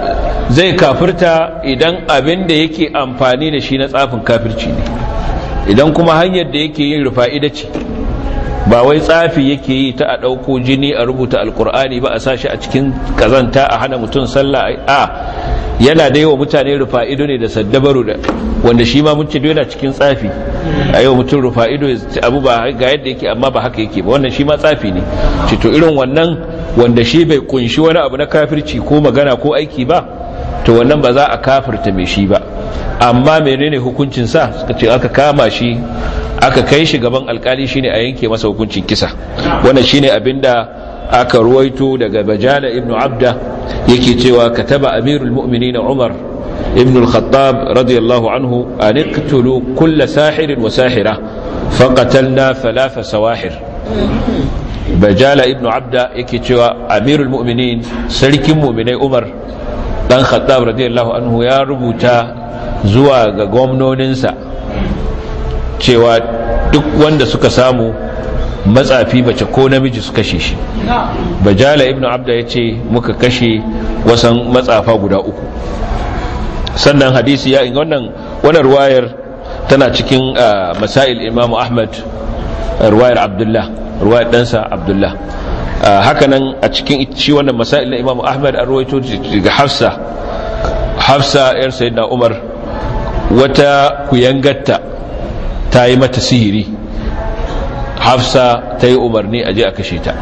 zai kafirta idan abin da yake amfani da shi na tsafin kafirci ne idan kuma hanyar da yake yin rufa'ida ce ba wai tsafi yake yi ta a ɗauko jini a rubuta alkur'ani ba a sashi a cikin kazanta a hana mutum sallah a yana da yawa mutane rufa'ido ne da saddabaru da wanda shi ma mun ce yana cikin tsafi a yau mutum rufa'ido abu ba ga yadda yake amma ba haka yake ba wannan shi ma tsafi ne ce to irin wannan wanda shi bai kunshi wani abu na kafirci ko magana ko aiki ba to wannan ba za a kafirta mai shi ba amma menene hukuncin sa suka ce aka kama shi aka kai shi gaban alkali shine a yanke masa hukuncin kisa wannan shine abinda aka ruwaito daga bajala ibn abda yake cewa kataba amirul mu'minin umar ibn al-khattab radiyallahu anhu an iqtulu kull sahirin wa sahira faqatalna thalatha sawahir bajala ibn abda yake cewa amirul mu'minin sarkin mu'minai umar dan khattab radiyallahu anhu ya rubuta zuwa ga gwamnoninsa cewa duk wanda suka samu matsafi mace ko namiji su kashe shi bajala ibnu abda ya ce muka kashe wasan matsafa guda uku sannan hadisi ya in wannan wannan ruwayar tana cikin masail imamu ahmad ruwayar abdullah ruwayar ɗansa abdullah hakanan a cikin shi wannan masail na imamu ahmad an ruwaito daga hafsa hafsa yar sayyidina umar wata kuyangatta ta yi mata sihiri hafsa ta yi umarni a je a kashe ta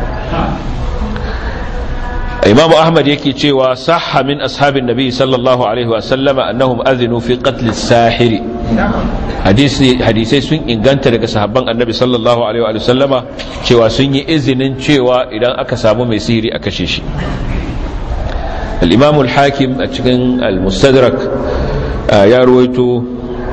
imamu ahmad yake cewa sahha min ashabin nabi sallallahu alaihi wasallama annahum azinu fi qatl sahiri hadisai sun inganta daga sahabban annabi sallallahu alaihi wasallama cewa sun yi izinin cewa idan aka samu mai sihiri a kashe shi al-imam al-hakim a cikin al-mustadrak ya ruwaito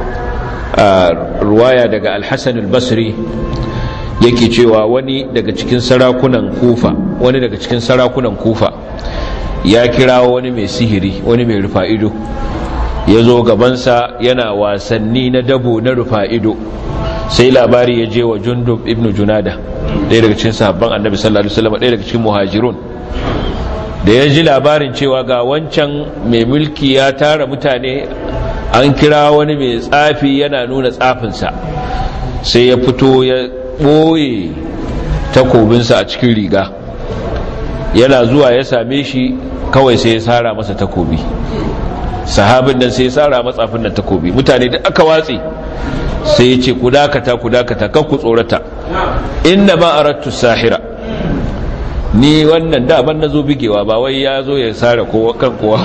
ruwaya daga al-hasan al-basri yake cewa wani daga cikin sarakunan kufa wani daga cikin sarakunan kufa ya kira wani mai sihiri wani mai rufa ido ya zo gabansa yana wasanni na dabo na rufa ido sai labari ya je wa jundub ibn junada ɗaya daga cikin sahabban annabi sallallahu alaihi wasallam ɗaya daga cikin muhajirun da ya ji labarin cewa ga wancan mai mulki ya tara mutane an kira wani mai tsafi yana nuna tsafinsa sai ya fito ya ɓoye takobinsa a cikin riga yana zuwa ya same shi kawai sai ya sara masa takobi sahabin nan sai ya sara matsafin nan takobi mutane da aka watse sai ya ce ku dakata ku dakata kan ku tsorata inna ma arattu sahira ni wannan da ban nazo bigewa ba wai ya zo ya sara kowa kan kowa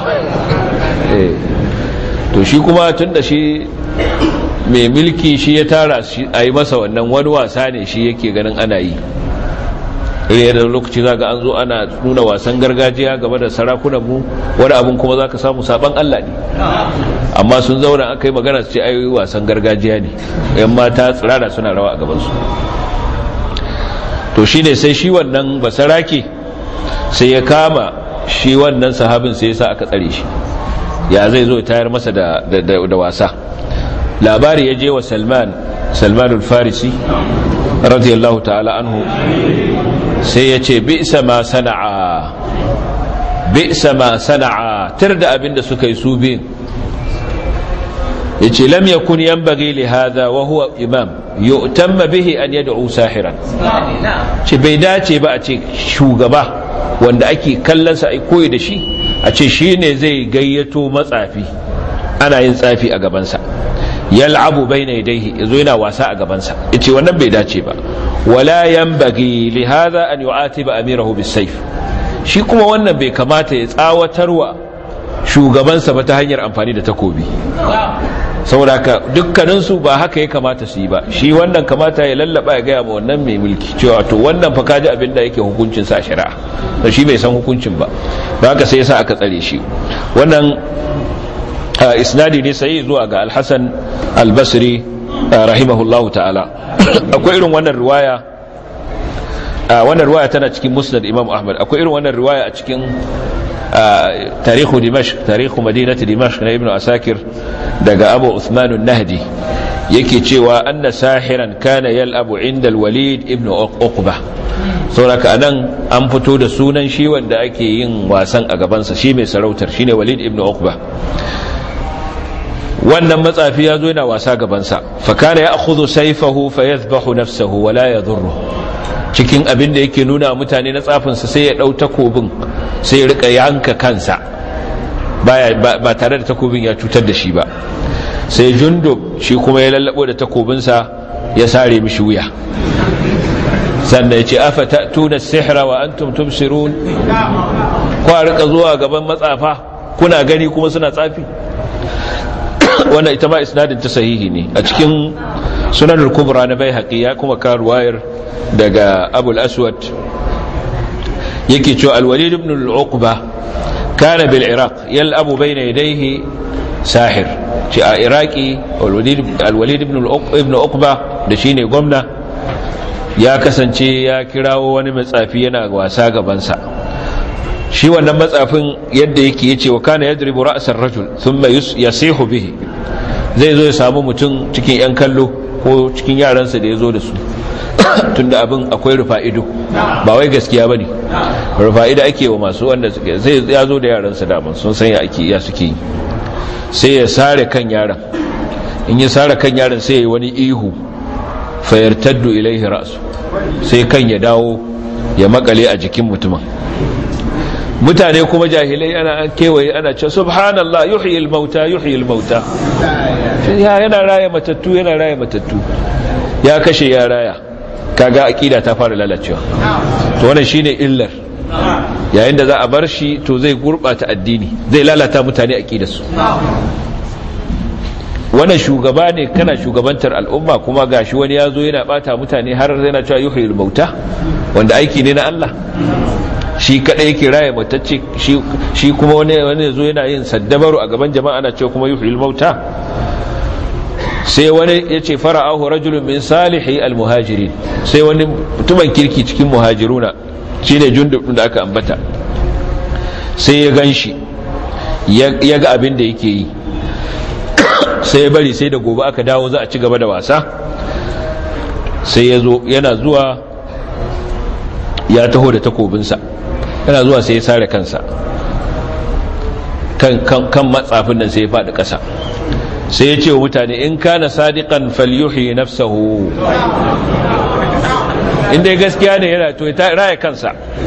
to shi kuma tun da shi mai milki shi ya tara shi a yi masa wannan wani wasa ne shi yake ganin ana yi irin da lokaci za ga an zo ana nuna wasan gargajiya game da sarakunanmu wani abin kuma za ka samu saban Allah ne amma sun zauna aka yi magana su ce ayoyi wasan gargajiya ne yan mata tsirara suna rawa a gabansu to shi ne sai shi wannan basarake sai ya kama shi wannan sahabin sai ya sa aka tsare shi ya zai zo tayar masa da wasa labari ya je wa salman salmanul farisi radiyallahu ta'ala anhu sai ya ce bi'sa ma sana'a bi'sa ma sana'a tar da abinda suka yi su biyun ya ce lam yakun yanbaghi li hadha wa huwa imam yu'tamma bihi an yad'u sahiran ce bai dace ba a ce shugaba wanda ake kallon sa ai koyi da shi a ce shine zai gayyato matsafi ana yin tsafi a gabansa yal'abu bayna yadayhi yazo yana wasa a gabansa yace wannan bai dace ba wala yanbaghi li hadha an yu'atiba amirahu bisayf shi kuma wannan bai kamata ya tsawatarwa shugabansa ba ta hanyar amfani da takobi saboda ka dukkanin su ba haka ya kamata su yi ba shi wannan kamata ya lallaba ya gaya ma wannan mai mulki cewa to wannan fa kaji abin da yake hukuncin sa shari'a to shi bai san hukuncin ba ba haka sai yasa aka tsare shi wannan isnadi ne sai zuwa ga al-Hasan al-Basri rahimahullahu ta'ala akwai irin wannan riwaya wannan riwaya tana cikin Musnad Imam Ahmad akwai irin wannan riwaya a cikin tarihu Dimashq tarihu Madinati Dimashq na Ibn Asakir daga Abu Uthman an-Nahdi yake cewa anna sahiran kana yal'abu inda al-walid ibn uqba sauraka anan an fito da sunan shi wanda ake yin wasan a gabansa shi mai sarautar shine walid ibn uqba wannan matsafi ya zo yana wasa gabansa fakana ya akhudhu sayfahu fayadhbahu nafsahu wala yadhurru cikin abin da yake nuna mutane na tsafinsa sai ya dau takobin sai ya rika yanka kansa baya ba tare da takobin ya cutar da shi ba sai jundub shi kuma ya lallabo da takobinsa ya sare mishi wuya sannan ya ce afa ta'tuna sihra wa antum tubsirun ko a rika zuwa gaban matsafa kuna gani kuma suna tsafi wannan ita ma isnadin ta sahihi ne a cikin sunanul kubra na bai ya kuma ka ruwayar daga abul aswad yake cewa alwalid ibn al-uqba kana bil iraq yal'abu bayna yadayhi sahir ce a iraki alwalid ibn uqba da shine gwamna ya kasance ya kirawo wani matsafi yana wasa gabansa shi wannan matsafin yadda yake yace wa kana yadribu ra'sar rajul thumma yasihu bihi zai zo ya samu mutum cikin yan kallo ko cikin yaransa da ya zo da su tunda abin akwai rufa'ido ba wai gaskiya bane rufa'ida ake wa masu wanda suke zai ya zo da yaransa da sun san ya ake ya suke yi sai ya sare kan yaron in ya sare kan yaron sai ya yi wani ihu fayartaddu ilaihi ra'su sai kan ya dawo ya makale a jikin mutumin mutane kuma jahilai ana kewaye ana ce subhanallah yuhyi al-mauta yuhyi al-mauta yana raya matattu yana raya matattu ya kashe ya raya kaga akida ta fara lalacewa to wannan shine illar yayin da za a bar shi to zai gurbata addini zai lalata mutane aqidarsu wannan shugaba ne kana shugabantar al'umma kuma gashi wani ya zo yana bata mutane har yana cewa yuhyi al-mauta wanda aiki ne na Allah shi kadai yake raye matacce shi kuma wani wani zo yana yin saddabaru a gaban jama'a ana cewa kuma yuhil mauta sai wani yace fara'ahu rajulun min salihi almuhajirin sai wani mutumin kirki cikin muhajiruna shine jundub da aka ambata sai ya ganshi ya ga abin da yake yi sai ya bari sai da gobe aka dawo za a ci gaba da wasa sai ya zo yana zuwa ya taho da takobinsa yana zuwa sai ya sare kansa kan matsafin nan sai ya faɗi ƙasa sai ya ce wa mutane in kana sadiqan falyuhi nafsahu inda ya gaskiya ne yana to ya raya kansa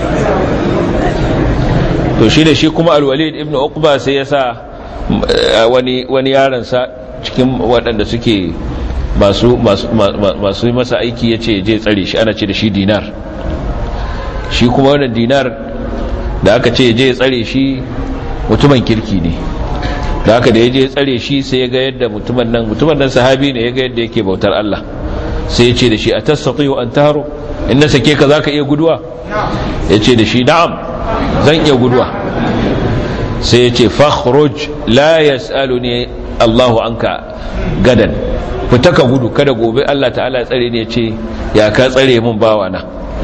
to shi da shi kuma alwalid ibn uqba sai ya sa wani wani yaransa cikin waɗanda suke masu masu masa aiki ya ce je tsare shi ana ce da shi dinar shi kuma wannan dinar da aka ce je tsare shi mutumin kirki ne da aka da ya je tsare shi sai ya ga yadda mutumin nan mutumin nan sahabi ne ya ga yadda yake bautar Allah sai ya ce da shi a tastati'u an taro in na sake ka zaka iya guduwa ya ce da shi na'am zan iya guduwa sai ya ce fakhruj la yas'aluni Allahu anka gadan fita ka gudu kada gobe Allah ta'ala ya tsare ne ya ce ya ka tsare mun bawana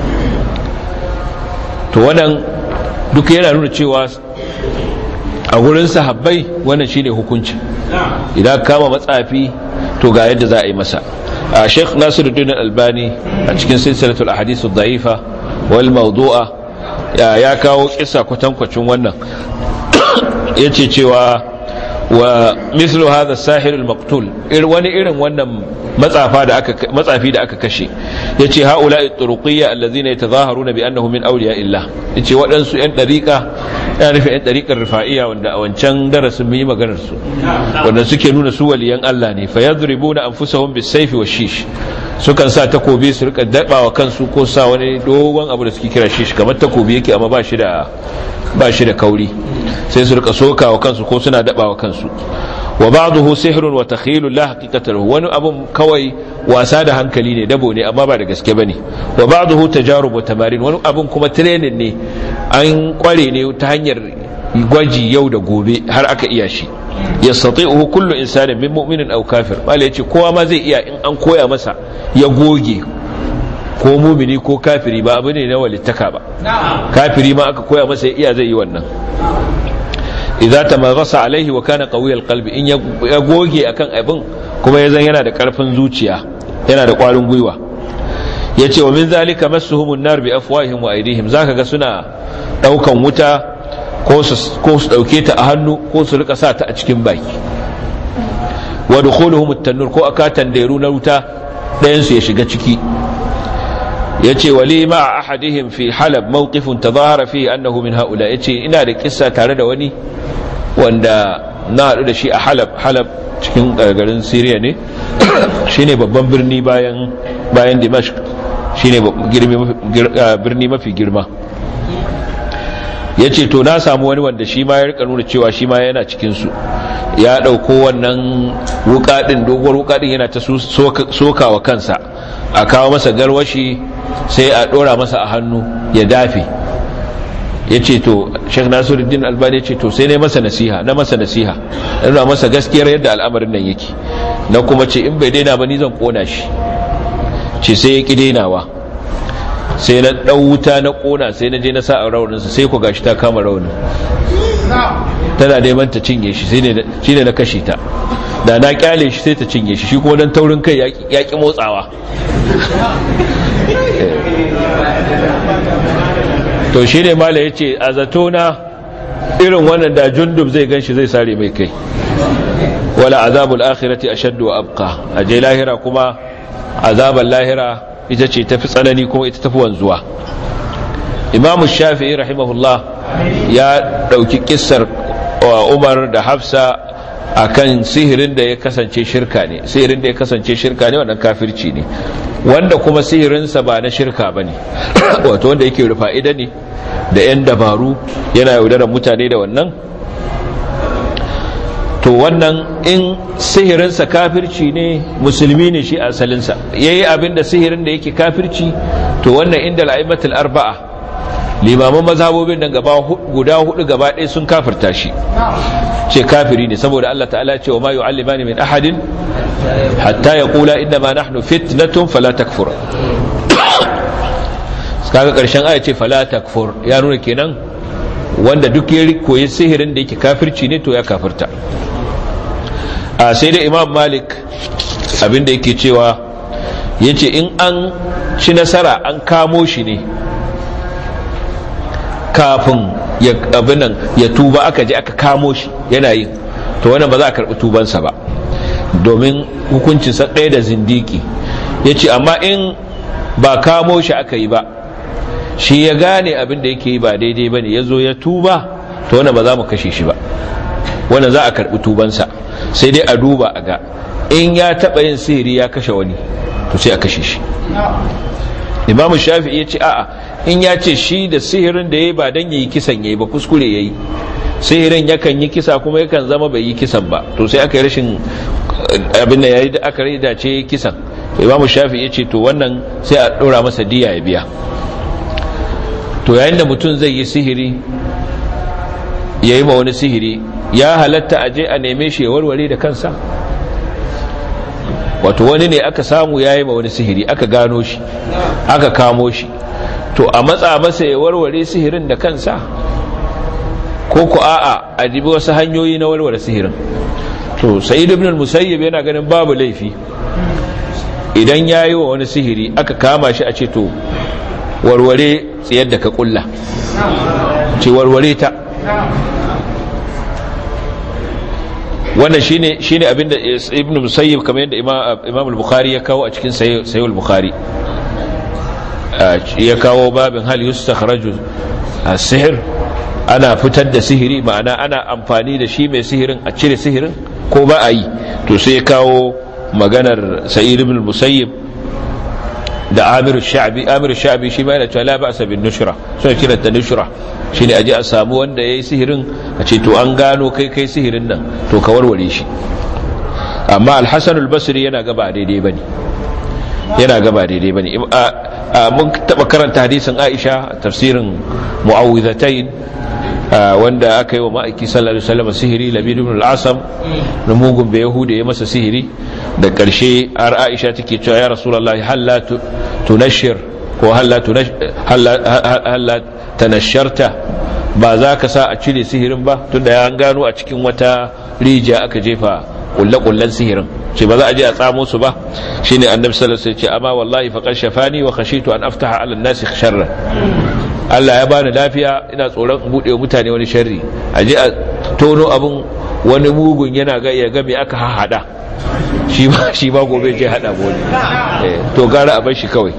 to wannan duk yana nuna cewa a wurin sahabbai wannan shine hukunci idan kama matsafi to ga yadda za a yi masa a sheikh nasiruddin albani a cikin silsilatul ahadithu dha'ifa wal mawdu'a ya kawo kissa kwatankwacin wannan yace cewa wa mislu hadha sahir al-maqtul wani irin wannan matsafa da aka matsafi da aka kashe yace haula'i turuqiyya allazina yatazaharuna bi annahum min awliya illah yace waɗansu yan dariqa ya nufi yan dariqar rifa'iyya wanda a wancan darasin mu yi maganar su wanda suke nuna su waliyan Allah ne fayadribuna anfusahum bis-sayfi wash-shish sukan sa takobi su rika dabawa kansu ko sa wani dogon abu da suke kira shish kamar takobi yake amma ba shi da ba shi da kauri sai su rika sokawa kansu ko suna dabawa kansu wa ba'dahu sihrun wa takhilun la haqiqata lahu wani abun kawai wasa da hankali ne dabo ne amma ba da gaske bane wa ba'dahu tajarub wa tamarin wani abun kuma training ne an kware ne ta hanyar gwaji yau da gobe har aka iya shi yastati'uhu kullu insanin min mu'minin aw kafir bale yace kowa ma zai iya in an koya masa ya goge ko mumini ko kafiri ba abu ne na walittaka ba kafiri ma aka koya masa ya iya zai yi wannan idza tamaghasa alaihi wa kana qawiyal qalbi in ya goge akan abin kuma ya zan yana da karfin zuciya yana da kwarin gwiwa ya ce wa min zalika massuhumun nar bi afwahihim wa aydihim zaka ga suna daukan wuta ko su ko su dauke ta a hannu ko su rika sa ta a cikin baki wa dukhuluhum at-tannur ko akatan dairu na wuta ɗayan su ya shiga ciki yace wali ma ahadihim fi halab mawqifun tadahara fihi annahu min haula yace ina da kissa tare da wani wanda na haɗu da shi a halab halab cikin garin Syria ne shine babban birni bayan bayan Dimashq shine birni mafi girma yace to na samu wani wanda shi ma ya rika nuna cewa shi ma yana cikin su ya dauko wannan wuka din doguwar wuka din yana ta sokawa kansa a kawo masa garwashi sai a dora masa a hannu ya dafe ya ce to shek nasiruddin albani ya ce to sai ne masa nasiha na masa nasiha nuna masa gaskiyar yadda al'amarin nan yake na kuma ce in bai daina ba ni zan kona shi ce sai ya ki dainawa sai na ɗau wuta na kona sai na je na sa a rauninsa sai ku gashi ta kama raunin tana neman ta cinye shi shi ne na kashe ta da na kyale shi sai ta cinye shi shi kuma don taurin kai ya ki motsawa to shi ne mala ya ce a zatona irin wannan da jundub zai gan shi zai sare mai kai wala azabul akhirati ashaddu wa abqa aje lahira kuma azabul lahira ita ce tafi tsanani kuma ita tafi wanzuwa imamu shafi'i rahimahullah ya dauki kissar umar da hafsa akan sihirin da ya kasance shirka ne sihirin da ya kasance shirka ne wannan kafirci ne wanda kuma sihirinsa ba na shirka ba ne wato wanda yake rufa ida ne da 'yan dabaru yana yaudarar mutane da wannan to wannan in sihirinsa kafirci ne musulmi ne shi asalinsa ya yi abin da sihirin da yake kafirci to wannan inda la'imatul arba'a limaman mazhabobin nan gaba guda hudu gaba ɗaya sun kafirta shi ce kafiri ne saboda Allah ta'ala ce wa ma yu'allimani min ahadin hatta yaqula inna ma nahnu fitnatun fala takfur kaga karshen aya ce fala takfur ya nuna kenan wanda duk ya koyi sihirin da yake kafirci ne to ya kafirta a sai da imam malik abinda yake cewa yace in an ci nasara an kamo shi ne kafin ya abinan ya tuba aka je aka kamo shi yana yin to wannan ba za a karbi tubansa ba domin hukuncin sa ɗaya da zindiki ya ce amma in ba kamo shi aka yi ba shi ya gane abin da yake yi ba daidai ba ne ya zo ya tuba to wannan ba za mu kashe shi ba wannan za a karbi tubansa sai dai a duba a ga in ya taɓa yin sihiri ya kashe wani to sai a kashe shi imamu shafi'i ya ce a'a in ya ce shi da sihirin da ya yi ba don ya yi kisan ya yi ba kuskure ya yi sihirin yakan yi kisa kuma yakan zama bai yi kisan ba to sai aka yi rashin abin da ya yi da aka rai dace kisan imamu shafi'i ya ce to wannan sai a ɗora masa diya ya biya to yayin da mutum zai yi sihiri ya yi ma wani sihiri ya halatta a je a neme shi ya warware da kansa wato wani ne aka samu ya yi ma wani sihiri aka gano shi aka kamo shi to a matsa masa ya warware sihirin da kansa ko ku a'a a jibi wasu hanyoyi na warware sihirin to sa'id ibn al-musayyib yana ganin babu laifi idan ya yi wa wani sihiri aka kama shi a ce to warware tsayar da ka kulla ce warware ta wannan shine shine abinda ibn musayyib kamar yadda imam al-bukhari ya kawo a cikin sahih al-bukhari ya kawo babin hal yustakhraju as-sihr ana fitar da sihiri ma'ana ana amfani da shi mai sihirin a cire sihirin ko ba a yi to sai ya kawo maganar sa'id ibn musayyib da amir sha'bi amir sha'bi shi ma yana cewa la ba'sa bin nushra sai kira ta nushra shine aje a samu wanda yayi sihirin a ce to an gano kai kai sihirin nan to ka warware shi amma al-hasan al-basri yana ga ba daidai bane yana ga ba daidai bane mun taba karanta hadisin Aisha tafsirin mu'awwidhatayn wanda aka yi wa ma'aiki sallallahu alaihi wasallam sihiri labid ibn al-asam na mugun bai yahuda ya masa sihiri da karshe har Aisha take cewa ya rasulullahi halla tunashir ko halla halla tanasharta ba za ka sa a cire sihirin ba tunda ya gano a cikin wata rijiya aka jefa kulle-kullen sihirin ce ba za a je a tsamo su ba shine annabi sallallahu alaihi wasallam ce amma wallahi faqad shafani wa khashitu an aftaha ala an-nasi sharran Allah ya bani lafiya ina tsoron bude mutane wani sharri a je a tono abun wani mugun yana ga ya ga me aka hahada shi ba shi ba gobe je hada gobe to gara a bar shi kawai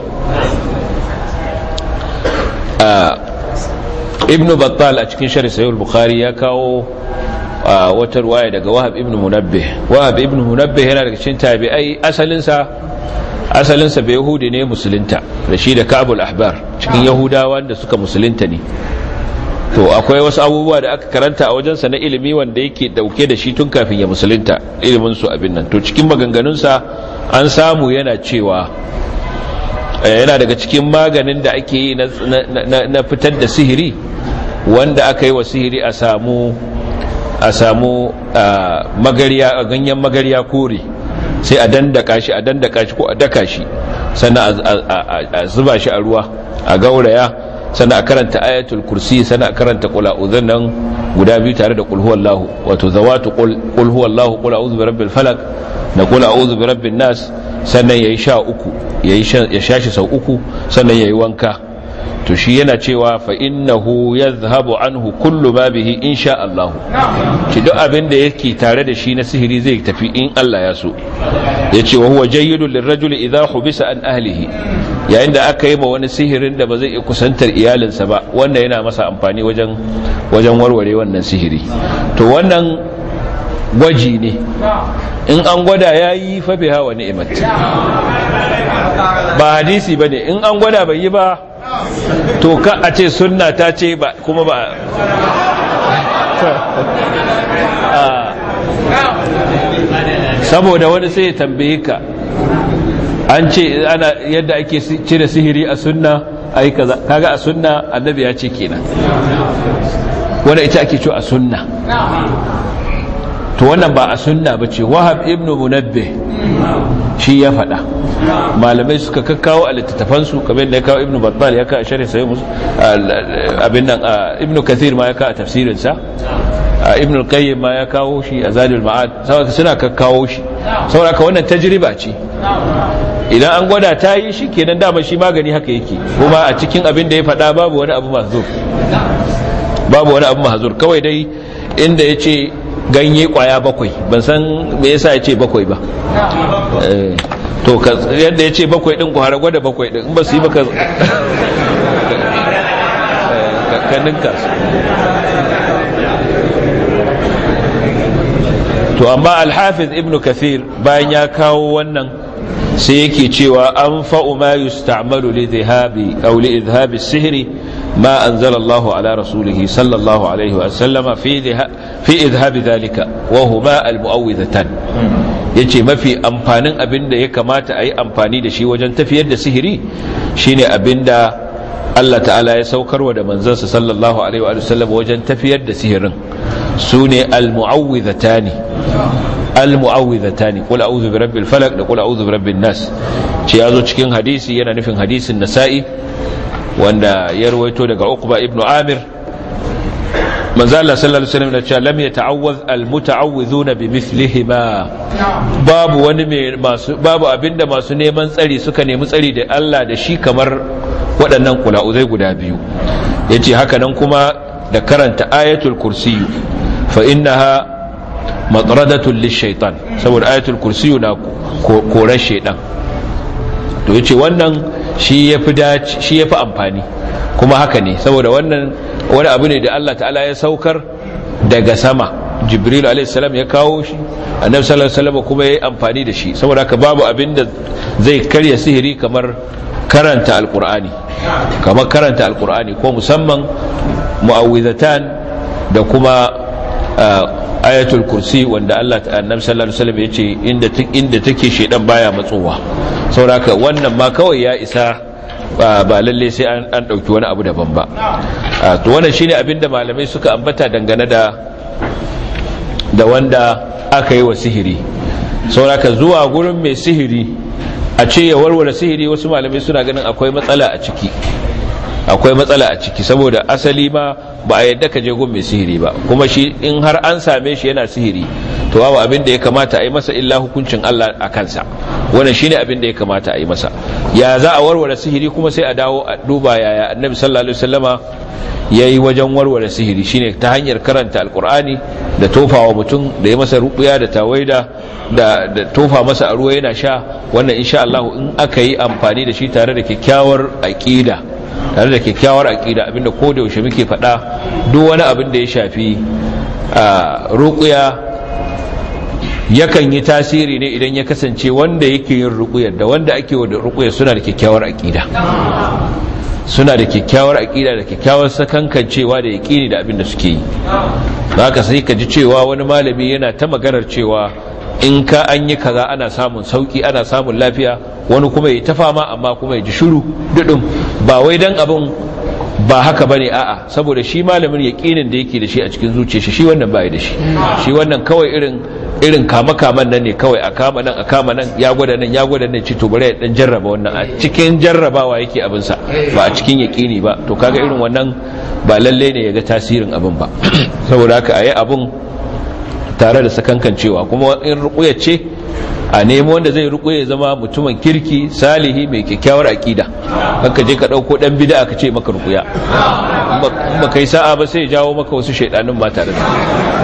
ibn battal a cikin shari sayul bukhari ya kawo wata ruwaya daga wahab ibn munabbih wahab ibn munabbih yana daga cikin tabi'ai asalinsa asalinsa bai yahudi ne musulunta da shi da kabul ahbar cikin yahudawa da suka musulunta ne to akwai wasu abubuwa da aka karanta a wajensa na ilimi wanda yake dauke da shi tun kafin ya musulunta ilimin su abin nan to cikin maganganunsa an samu yana cewa yana daga cikin maganin da ake yi na fitar da sihiri wanda aka yi wa sihiri a samu a samu magariya a ganyen magariya kore sai a dandaka shi a dandaka shi ko a daka shi sannan a zuba shi a ruwa a gauraya sannan a karanta ayatul kursi sannan a karanta kula uzun nan guda biyu tare da kulhuwallahu wato zawatu kulhuwallahu kula uzu bi rabbil falak da kula uzu bi rabbin nas sannan yayi sha uku yayi ya shashi sau uku sannan yayi wanka to shi yana cewa fa innahu yadhhabu anhu kullu ma bihi insha Allah shi duk abin da yake tare da shi na sihiri zai tafi in Allah ya so yace wa huwa jayyidun lirrajuli idha hubisa an ahlihi yayin da aka yi ma wani sihirin da ba zai iya kusantar iyalinsa ba wannan yana masa amfani wajen wajen warware wannan sihiri to wannan gwaji ne in an gwada yayi fa biha wa ni'mat ba hadisi bane in an gwada bai yi ba to ka a ce sunna ta ce ba kuma ba saboda wani sai ya tambaye ka an ce ana yadda ake cire sihiri a sunna ai kaza kaga a sunna annabi ya ce kenan wanda ita ake cewa a sunna to wannan ba a sunna ba ce wahab ibn munabbih shi ya faɗa malamai suka kakkawo a littattafansu kamar da ya kawo ibn battal ya kawo a shari'a sai musu abin nan ibn kathir ma ya kawo a tafsirinsa ibn al-qayyim ma ya kawo shi a zadul ma'ad saboda suna kakkawo shi saboda ka wannan tajriba ce idan an gwada ta yi shi kenan dama shi magani haka yake kuma a cikin abin da ya faɗa babu wani abu mahzur babu wani abu mahzur kawai dai inda ya ce ganye kwaya bakwai ban san me yasa ya ce bakwai ba to yadda ya ce bakwai din ku har gwada bakwai din in ba su yi baka kaninka su to amma alhafiz ibnu kathir bayan ya kawo wannan sai yake cewa an fa'u ma yusta'malu li dhahabi aw li idhabi sihri ما أنزل الله على رسوله صلى الله عليه وسلم في في إذهاب ذلك وهما المؤوذتان yace mafi amfanin abin da ya kamata a yi amfani da shi wajen tafiyar da sihiri shine abin da Allah ta'ala ya saukarwa da manzansa sallallahu alaihi wa sallam wajen tafiyar da sihirin su ne al-mu'awwidhatani al-mu'awwidhatani qul a'udhu bi rabbil falaq da qul a'udhu bi rabbin nas ce yazo cikin hadisi yana nufin hadisin nasa'i wanda ya rawaito daga Uqba ibn Amir manzo Allah sallallahu alaihi wasallam cewa lam yata'awwaz almuta'awwizuna bimithlihima babu wani mai masu babu abinda masu neman tsari suka nemi tsari da Allah da shi kamar waɗannan kula'uzai guda biyu yace haka nan kuma da karanta ayatul kursiyu fa innaha matradatun lishaitan saboda ayatul kursiyu na koran shaitan to yace wannan shi yafi dace shi yafi amfani kuma haka ne saboda wannan wani abu ne da Allah ta'ala ya saukar daga sama jibril alaihissalam ya kawo shi annabi sallallahu alaihi wasallam kuma yayi amfani da shi saboda haka babu abin da zai karya sihiri kamar karanta alqur'ani kamar karanta alqur'ani ko musamman mu'awwidhatan da kuma ayatul kursi wanda Allah annabi sallallahu alaihi wasallam yace inda inda take shedan baya matsowa saboda haka wannan ma kawai ya isa ba lalle sai an ɗauki wani abu daban ba to wannan shine abinda malamai suka ambata dangane da da wanda aka yi wa sihiri sauraka zuwa gurin mai sihiri a ce ya warware sihiri wasu malamai suna ganin akwai matsala a ciki akwai matsala a ciki saboda asali ma ba a yadda ka je gun mai sihiri ba kuma shi in har an same shi yana sihiri to babu abin da ya kamata a yi masa illa hukuncin Allah a kansa wannan shine abin da ya kamata a yi masa ya za a warware sihiri kuma sai a dawo a duba yaya annabi sallallahu alaihi wasallama yayi wajen warware sihiri shine ta hanyar karanta alqur'ani da tofawa mutum da ya masa rubuya da tawaida da da tofa masa a ruwa yana sha wannan insha Allah in aka yi amfani da shi tare da kyakkyawar aqida tare da kyakkyawar aqida abinda ko da yaushe muke faɗa duk wani abin da ya shafi ruqya yakan yi tasiri ne idan ya kasance wanda yake yin ruqyar da wanda ake wa ruqyar suna da kyakkyawar aqida suna da kyakkyawar aqida da kyakkyawar sakankancewa da yaqini da abin da suke yi haka sai ka ji cewa wani malami yana ta maganar cewa in ka an yi kaza ana samun sauki ana samun lafiya wani kuma ya ta fama amma kuma ya ji shiru dudum ba wai dan abin ba haka bane a'a saboda shi malamin yaqinin da yake da shi a cikin zuciyarsa shi wannan bai da shi shi wannan kawai irin irin kama kaman nan ne kawai a kama nan a kama nan ya gwada nan ya gwada nan ci to bare ya dan jarraba wannan a cikin jarrabawa yake abin sa ba a cikin yaqini ba to kaga irin wannan ba lalle ne ya ga tasirin abin ba saboda haka ayi abin tare da sakankancewa kuma in ruƙuya ce a nemo wanda zai ruƙuya zama mutumin kirki salihi mai kyakkyawar aƙida haka je ka ɗauko ɗan bida ka ce maka ruƙuya in ba kai sa'a ba sai jawo maka wasu shaidanin ba tare da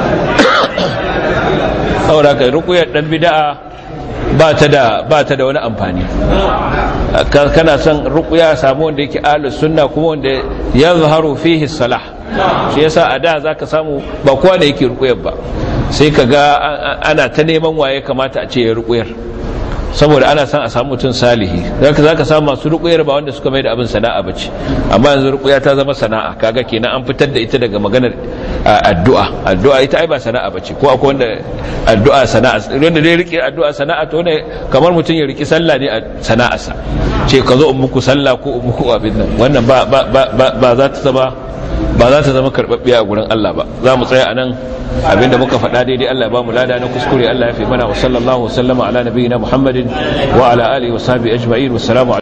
saboda ka ruƙuyar ɗan bida'a ba ta da ba ta da wani amfani kana son ruƙuya samu wanda yake ahlus sunna kuma wanda yazharu fihi salah shi yasa a da zaka samu ba kowa da yake ruƙuyar ba sai ka ga ana ta neman waye kamata a ce ya rukuyar saboda ana son a samu mutum salihi zaka zaka samu masu rukuyar ba wanda suka mai da abin sana'a bace amma yanzu rukuya ta zama sana'a kaga kenan an fitar da ita daga maganar addu'a addu'a ita ai ba sana'a bace ko akwai wanda addu'a sana'a wanda dai rike addu'a sana'a to ne kamar mutum ya riki sallah ne a sana'arsa ce ka zo in muku sallah ko in muku abin nan wannan ba ba ba za ta zama ba za ta zama karɓaɓɓiya a gurin Allah ba za mu tsaya a nan abinda muka faɗa daidai Allah ya ba mu lada na kuskure Allah ya fi mana wa sallallahu wa sallama ala nabiyina Muhammadin wa ala alihi wa sahbihi ajma'in wassalamu